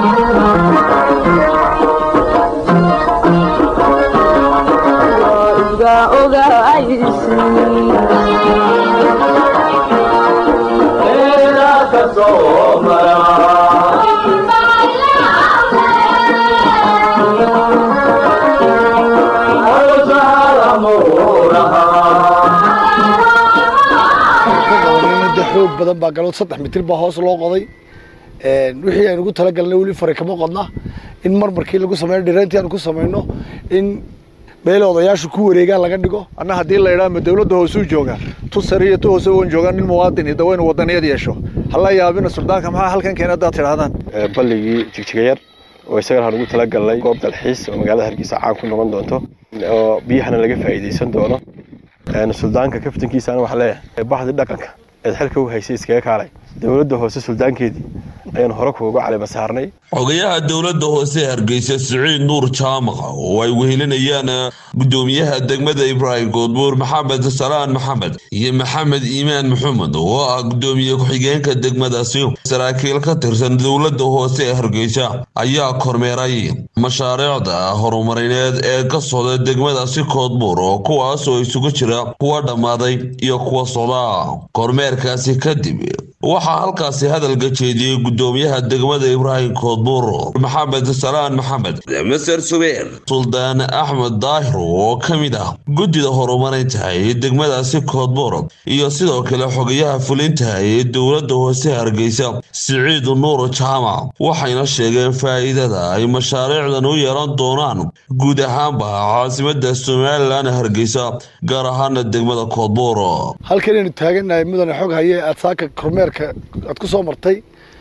xoog badan baa galood saddex mitir baa hoos loo qoday wixii aynu ugu talagalnay weli fari kama qodna in marmarkii lagu sameeyo dhirayntii aanu ku samayno in meel odayaashu ku wareegaan laga dhigo anna haddii la idhaha ma dawladda hoosuu jooga tu sare iyo tu hoose wan joogaan nin muwaadin iyo dawaynu wadaniyad yeesho hala yaabina suldaanka maxaa halkan keena haddaad tidhahdaan balligii jigjigayar oo isagana aan ugu talagalnay goob dalxiis oo magaalada hargeysa caan ku noqon doonto oo biyahana laga faa'iidaysan doono suldaanka kaftankiisana waxaa leeyahay baxdi dhaqanka eed xilka u haysay iskaga kaalay dowladda hoose suldaankeedii ayaan hore kuuga calima saarnay xogayaha dowladda hoose hargeysa siciid nuur jaamac oo ay wehelinayaan gudoomiyaha degmada ibraahim goodbuur maxamed salaan maxamed iyo maxamed iimaan maxamed oo ah gudoomiye ku-xigeenka degmadaasi saraakiil ka tirsan dowladda hoose ee hargeysa ayaa kormeeray mashaariicda horumarineed ee ka socda degmadaasi koodbuur oo kuwaas oo isugu jira kuwa dhammaaday iyo kuwa socda kormeerkaasi kadib waxaa halkaasi hadalka jeediyey gudoomiyaha degmada ibraahim koodbuur maxamed salaan maxamed maser subeer suldaan axmed daahir oo ka mid ah guddida horumarinta ee degmadaasi koodbuur iyo sidoo kale xogayaha fulinta ee dowladda hoose hargeysa siciid nuur jaamac waxayna sheegeen faa'iidada ay mashaariicdan u yeelan doonaan guud ahaanba caasimada somalilan hargeysa gaar ahaana degmada koodbuur halkanaynu taagannahay mudane xog haye aad saaka kormeerka aad ku soo martay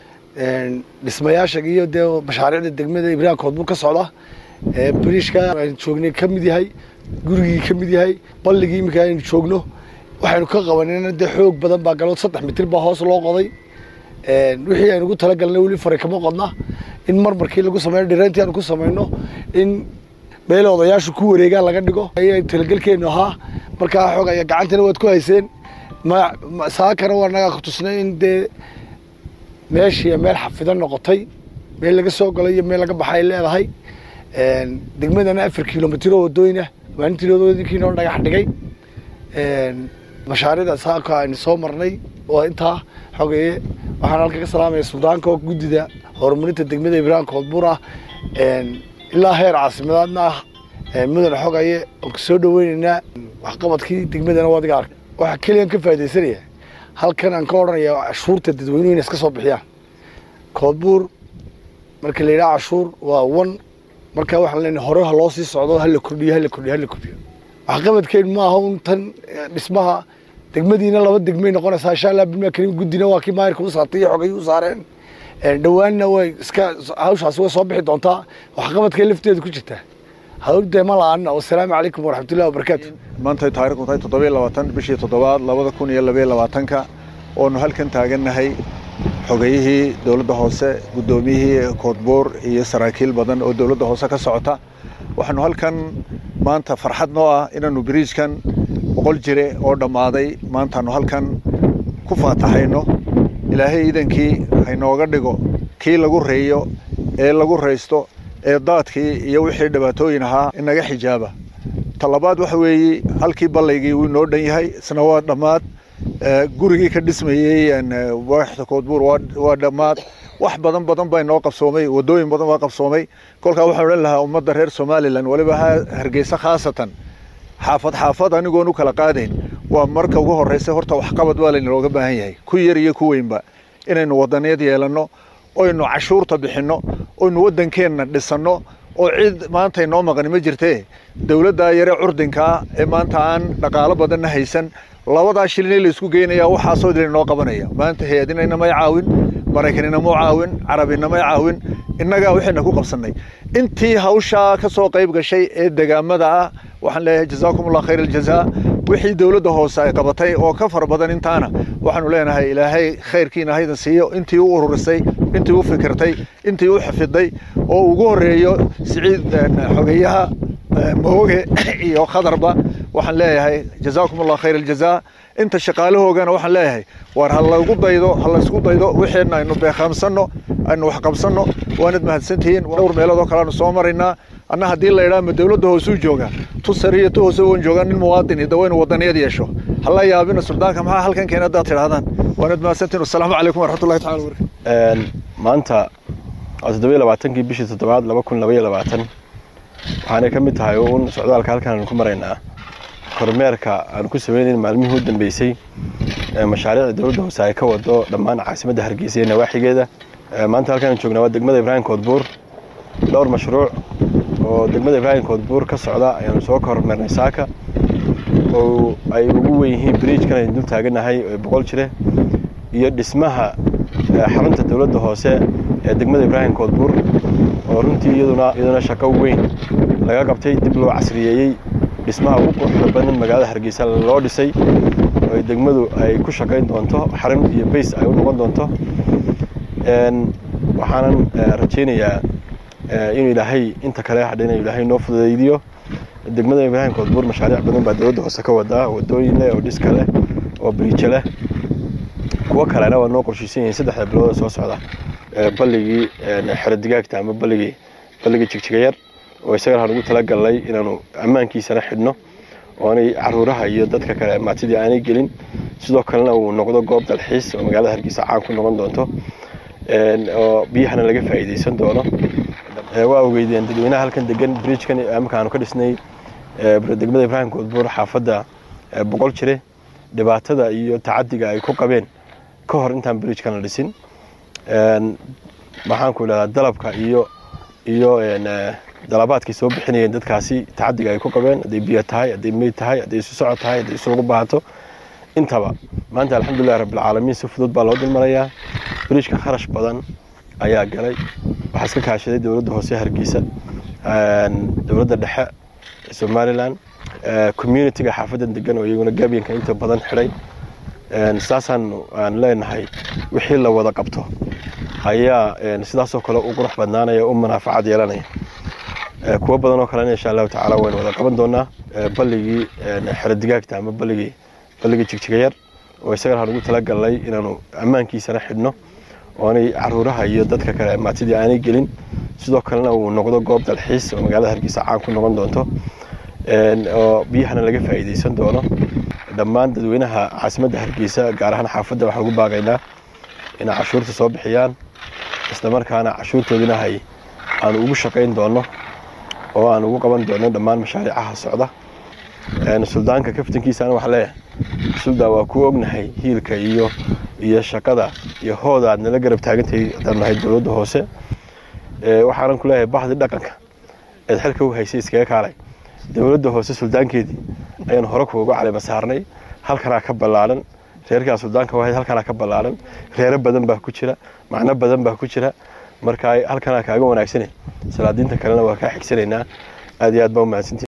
dhismayaasha iyo dee mashaariicda degmada ibraahim koodbuur ka socda bariishka aynu joognay ka mid yahay gurigii ka mid yahay balligii iminka aynu joogno waxaynu ka qabanayna dee xoog badan baa galood saddex mitir baa hoos loo qoday wixii aynu ugu talagalnay weli fari kama qodna in marmarkii lagu sameeyo dhirayntii aanu ku samayno in meel odayaashu ku wareegaan laga dhigo ayay talagelkeenu ahaa markaa xoog aya gacantana waad ku hayseen saakana waa nagaa kutusnay in dee meeshii meel xafidan noqotay meel laga soo galay iyo meel laga baxay leedahay degmadana afar kilomitr oo wadooyina maalintiinkii noo dhagax dhigay mashaariicda saaka aynu soo marnay oo intaa xogeeye waxaan halka ka salaamaya suldaanka oo guddida horumarinta degmada ibraahim koodbuur ah ilaa heer caasimadaadna ah mudane xogaye oon kasoo dhaweyneynaa waxqabadkii degmadana waa adiga arka waxaa keliyan ka faaidaysanaya halkan aan ka odhanaya cashuurta dadweynuhu inay iska soo bixiyaan koodbuur marka la yidhaha cashuur waa wan marka waxaan leenahay hore ha loo sii socdo hala kordhiyo hala kordhiyo hala kordhiyo waxqabadkeenu ma aha un tan dhismaha degmadiina laba degmay noqonaysaa insha allah bilmaa karim guddina waa kii maayirka u saartay iyo xogay u saareen dhowaanna way iska hawshaasi way soo bixi doontaa waxqabadkay lafteeda ku jirtaa hawdee ma la-aan wasalaamu calaykum waraxmatullahi wabarakaatu maantay taarikhdu tahay toddobiyo labaatan bishii toddobaad labada kun iyo labayo labaatanka oonu halkan taagannahay xogayihii dowladda hoose guddoomiyihii koodbuur iyo saraakiil badan oo dowladda hoose ka socota waxaanu halkan maanta farxad noo ah inaannu biriijkan boqol jire oo dhammaaday maantaanu halkan ku faataxayno ilaahay iidankii haynooga dhigo kii lagu reeyo ee lagu raysto ee daadkii iyo wixii dhibaatooyin ahaa inaga xijaaba talabaad waxa weeye halkii ballaygii wuu inoo dhan yahay isna waa dhammaad gurigii ka dhismayey waaxda koodbuur waa dhammaad wax badan badan baa inoo qabsoomay wadooyin badan baa qabsoomay kolkaa waxaan odhan lahaa ummadda reer somalilan waliba hargeysa khaasatan xaafad xaafad anigoon u kala qaadayn waa marka ugu horreysa horta waxqabad baa laynooga baahan yahay ku yar iyo ku weynba inaynu wadaniyad yeelanno oynu cashuurta bixinno oynu waddankeenna dhisanno oo cid maanta inoo maqani ma jirtee dowladdaa yare curdinkaa ee maanta aan dhaqaalo badanna haysan labadaa shilin in laysku geynayaa waxaasoo dil inoo qabanaya maanta hay-adina inamay caawin maraykan inamuu caawin carabi inamay caawin innagaa waxayna ku qabsannay intii hawshaa ka soo qayb gashay ee degaamada ah waxaan leeyahay jazaakum allah khayr aljazaa wixii dowladda hoose ay qabatay oo ka fara badan intaana waxaanu leenahay ilaahay khayrkiina haydan siiyo intii u ururisay intii u fikirtay intii u xafiday oo ugu horeeyo siciid xogeyaha mooge iyo khadarba waxaan leeyahay jazaakum allah khayr aljazaa inta shaqaalahoogana waxaan leeyahay waar ha lagu daydo ha laysku daydo wixeenna aynu beeqaamsanno aynu waxqabsanno waanad mahadsantihiin dhowr meelood oo kale aanu soo maraynaa anna haddii la idhaha ma dowladda hoosuu jooga tu sare iyo tu hoose wan joogaa nin muwaadin iyo dawaynu wadaniyad yeesho hala yaabina suldaanka maxaa halkan keena haddaad tidhahdaan waanad mahadsantihiin wasalaamu calaykum waraxmatullahi tacala wabarakatu maanta waa toddoba iyo labaatankii bishii toddobaad laba kun laba iyo labaatan waxaanay ka mid tahay uun socdaalka halkan aanu ku maraynaa kormeerka aanu ku sameynayn maalmihii u dambeysay mashaariicda dowladda hoose ay ka wado dhammaan caasimadda hargeysa iyo nawaaxigeeda maanta halkaan joognaa waa degmada ibraahim koodbuur dhowr mashruuc oo degmada ibraahim koodbuur ka socda ayaanu soo kormeernay saaka oo ay ugu weyn yihiin bridgekan aynu dul taaganahay ee boqol jire iyo dhismaha xarunta dowladda hoose ee degmada ibraahim koodbuur oo runtii iyaduna iyaduna shaqo weyn laga qabtay dib loo casriyeeyey dhismaha ugu quruxda badan magaalada hargeysa loo dhisay oo ay degmadu ay ku shaqayn doonto xarun iyo bays ay u noqon doonto waxaanan rajaynayaa inuu ilaahay inta kale hadhina ilaahay noo fududaydiyo degmada ibraahim koodbuur mashaariic badan baa dowladda hoose ka wadaa wadooyin leh oo dhiska leh oo biriijo leh kuwo kalena waa noo qorshaysan yihiin saddexda bilood soo socda balligii xero digaagta ama balligii balligii jigjigayar oo isagana aan ugu talagalnay inaanu ammaankiisana xidhno oonay caruuraha iyo dadka kale maatidii aanay gelin sidoo kalena uu noqdo goob dalxiis oo magaalada hargeysa caan ku noqon doonto oo biyahana laga faa'iidaysan doono waa ogeydeen dadweynaha halkan degan bridgekan marka aanu ka dhisnay degmada ibraahim koodbuur xaafadda boqol jire dhibaatada iyo tacadiga ay ku qabeen ka hor intaan bridgekan la dhisin maxaanku idhahdaa dalabka iyo iyo dalabaadkay soo bixinayeen dadkaasi tacadiga ay ku qabeen hadday biyo tahay hadday meyd tahay hadday isu socod tahay hadday isugu baahato intaba maanta alxamdulillahi rabbilcaalamiin si fudud baa loo dulmarayaa bridgeka kharash badan ayaa galay waxaa iska kaashaday dowladda hoose hargeysa dowladda dhexe somalilan communitiga xaafadan degan oo iyaguna gaabyanka inta badan xidhay saasaan aan leenahay wixii la wada qabto ayaa sidaasoo kale u qurux badnaanaya u munaafacad yeelanaya kuwo badan oo kalena insha allahu tacaala waynu wada qaban doonaa balligii xero digaagta ama balligii balligii jigjigayar oo isagana aan ugu talagalnay inaanu ammaankiisana xidhno oonay caruuraha iyo dadka kale maatidii aanay gelin sidoo kalena uu noqdo goob dalxiis oo magaalada hargeysa caan ku noqon doonto oo biyahana laga faa'iidaysan doono dhammaan dadweynaha caasimadda hargeysa gaar ahaan xaafadda waxaan ugu baaqaynaa inay cashuurta soo bixiyaan islamarkaana cashuurtoodina hay aanu ugu shaqayn doono oo aan ugu qaban doono dhammaan mashaariicaha socda suldaanka kaftankiisana waxaa leeyahay suldaan waa ku ognahay hiilka iyo iyo shaqada iyo hooda aad nala garab taagantahay haddaan nahay dowladda hoose waxaanan ku leeyahay baxdi dhaqanka eed xilka u haysay iskaga kaalay dowladda hoose suldaankeedii ayaan hore kuuga calima saarnay halkanaa ka ballaaran reerkaa suldaanka wahayd halkanaa ka ballaaran reero badan baa ku jira macno badan baa ku jira marka halkanaa kaaga wanaagsane salaadiinta kalena waa kaa xigsanaynaa aad iyo aad baa u mahadsantii